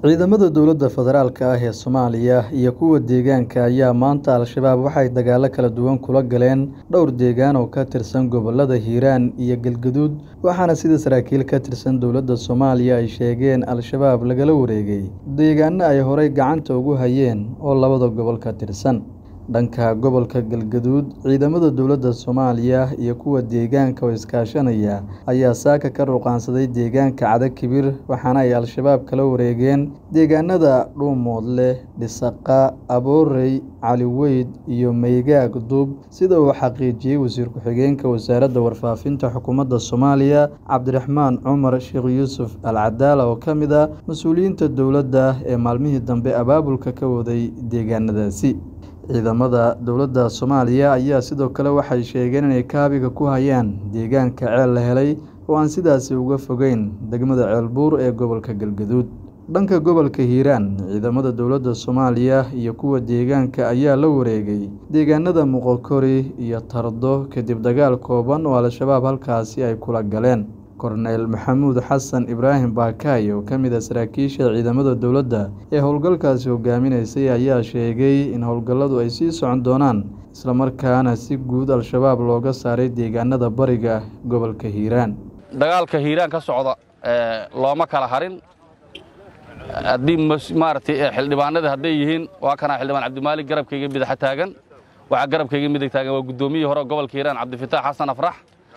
Ciidamada dowladda federaalka ah ee Soomaaliya iyo kuwa deegaanka ayaa maanta Al-shabaab waxay dagaalo kala duwan kula galeen dhowr deegaan oo ka tirsan gobollada Hiiraan iyo Galgaduud waxaana sida saraakiil ka tirsan dowladda Soomaaliya ay sheegeen Al-shabaab lagala wareegay deegaano ay horay gacanta ugu hayeen oo labada gobol ka tirsan dhanka gobolka Galgaduud ciidamada dowladda Soomaaliya iyo kuwa deegaanka oo iskaashanaya ayaa saaka ka ruqansaday deegaanka Cadakibir waxaana ay Al-shabaab kala wareegeen deegaanada Dhuumoodle, Dhisaqa, Aboorey, Cali Weyd iyo Maygaag Duub sida uu xaqiijiyay wasiir ku-xigeenka wasaaradda warfaafinta xukuumadda Soomaaliya Cabdiraxmaan Cumar Sheekh Yuusuf Al Cadaala oo ka mid ah mas'uuliyiinta dowladda ee maalmihii dambe abaabulka ka waday deegaanadaasi ciidamada dowladda Soomaaliya ayaa sidoo kale waxay sheegeen inay kaabiga ku hayaan deegaanka ceel la helay oo aan sidaasi uga fogeyn degmada Ceelbuur ee gobolka Galgaduud dhanka gobolka Hiiraan ciidamada dowladda Soomaaliya iyo kuwa deegaanka ayaa la wareegay deegaanada Moqokori iyo Tardo kadib dagaal kooban oo Al-shabaab halkaasi ay kula galeen Korneyl Maxamuud Xasan Ibraahim Baakaay oo ka mid ah saraakiisha ciidamada dowladda ee howlgalkaasi hogaaminaysay ayaa sheegay in howlgalladu ay sii socon doonaan isla markaana si guud Al-shabaab looga saaray deegaanada bariga gobolka Hiiraan dagaalka hiiraan ka socda looma kala harin haddii maaragtay xildhibaanada hadday yihiin waa kanaa xildhibaan cabdimaalig garabkayga midaxa taagan waxaa garabkayga midig taagan waa guddoomiyihii hore gobolka hiiraan cabdifitaax xasan afrax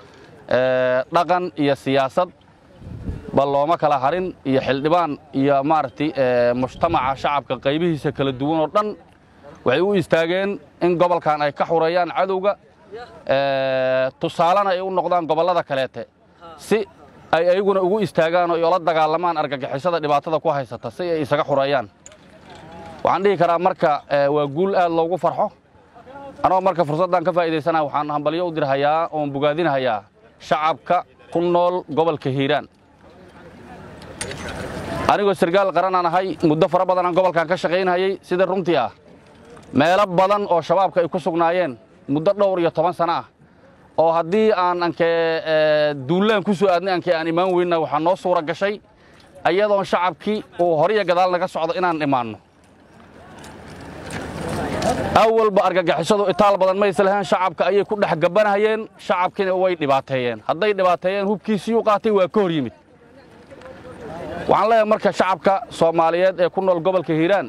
dhaqan iyo siyaasad ba looma kala harin iyo xildhibaan iyo maaragtay mujtamaca shacabka qaybihiisa kala duwan oo dhan waxay u istaageen in gobolkan ay ka xureeyaan cadowga tusaalena ay u noqdaan gobollada kaleete si ay ayaguna ugu istaagaan oo ola dagaalamaan argagixisada dhibaatada ku haysata si ay isaga xureeyaan waxaan dhihi karaa marka waa guul aad loogu farxo anoo marka fursaddan ka faa'iidaysana waxaan hambalyo u dirhayaa oon bogaadinhayaa shacabka ku nool gobolka hiiraan anigoo sargaal qaranaan ahay muddo fara badan aan gobolkan ka shaqaynhayay sida runtii ah meelo badan oo shabaabka ay ku sugnaayeen muddo dhowr iyo toban sano ah oo haddii aan ankee duullaan ku soo aadnay ankee aan imaan weynna waxaa noo suura gashay ayadoon shacabkii uu horiyo gadaal naga socdo inaan imaanno awalba argagixisadu itaal badan maysa lahayn shacabka ayay ku dhex gabanahayeen shacabkiina way dhibaateeyeen hadday dhibaateeyeen hubkiisiyuu qaatay waa ka hor yimid waxaan leeyahay marka shacabka soomaaliyeed ee ku nool gobolka hiiraan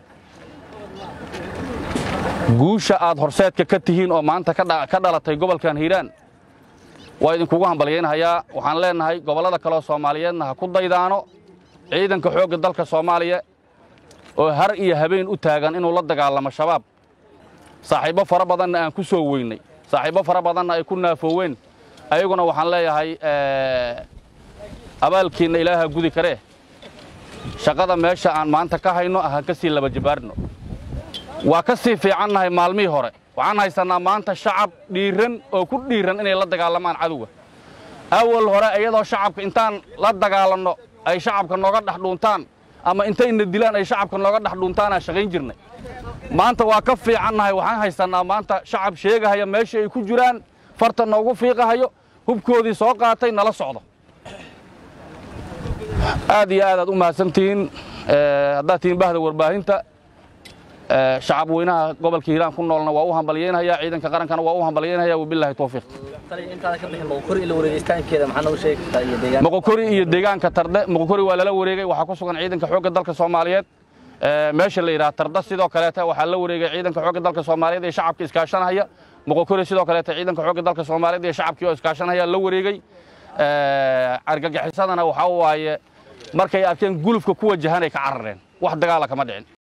guusha aad horseedka ka tihiin oo maanta ka dhalatay gobolkan hiiraan waa idinkugu hambalyaynhayaa waxaan leennahay gobollada kaleoo soomaaliyeedna ha ku daydaano ciidanka xoogga dalka soomaaliya oo har iyo habeen u taagan inuu la dagaalamo shabaab saaxiibbo fara badanna aan ku soo weynay saaxiibbo fara badanna ay ku naafooween ayaguna waxaan leeyahay abaalkiinna ilaaha gudi karee shaqada meesha aan maanta ka hayno ahaan ka sii laba jabaarno waa ka sii fiicannahay maalmihii hore waxaan haysannaa maanta shacab dhiiran oo ku dhiiran inay la dagaalamaan cadowga awal hore iyadoo shacabka intaan la dagaalanno ay shacabka nooga dhex dhuuntaan ama intayna dilaan ay shacabka nooga dhex dhuuntaanaan shaqayn jirnay maanta waa ka fiicannahay waxaan haysannaa maanta shacab sheegahaya meeshii ay ku jiraan farta noogu fiiqahayo hubkoodii soo qaatay nala socdo aad iyo aad aad u mahadsantihiin haddaad tihiin bahda warbaahinta shacab weynaha gobolka hiiraan ku noolna waa u hambalyaynhayaa ciidanka qarankana waa u hambalyaynhayaa wabilaahi towfiiq moqokori iyo deegaanka tarde moqokori waa lala wareegay waxaa ku sugan ciidanka xoogga dalka soomaaliyeed meesha la yidhaha tarda sidoo kaleete waxaa la wareegay ciidanka xoogga dalka soomaaliyeed ee shacabka iskaashanahaya moqokori sidoo kaleete ciidanka xoogga dalka soomaaliyeed ee shacabkii oo iskaashanahaya la wareegay argagixisadana waxaa waaye markay arkeen gulufka ku wajahanay ka carareen wax dagaala kama dhicin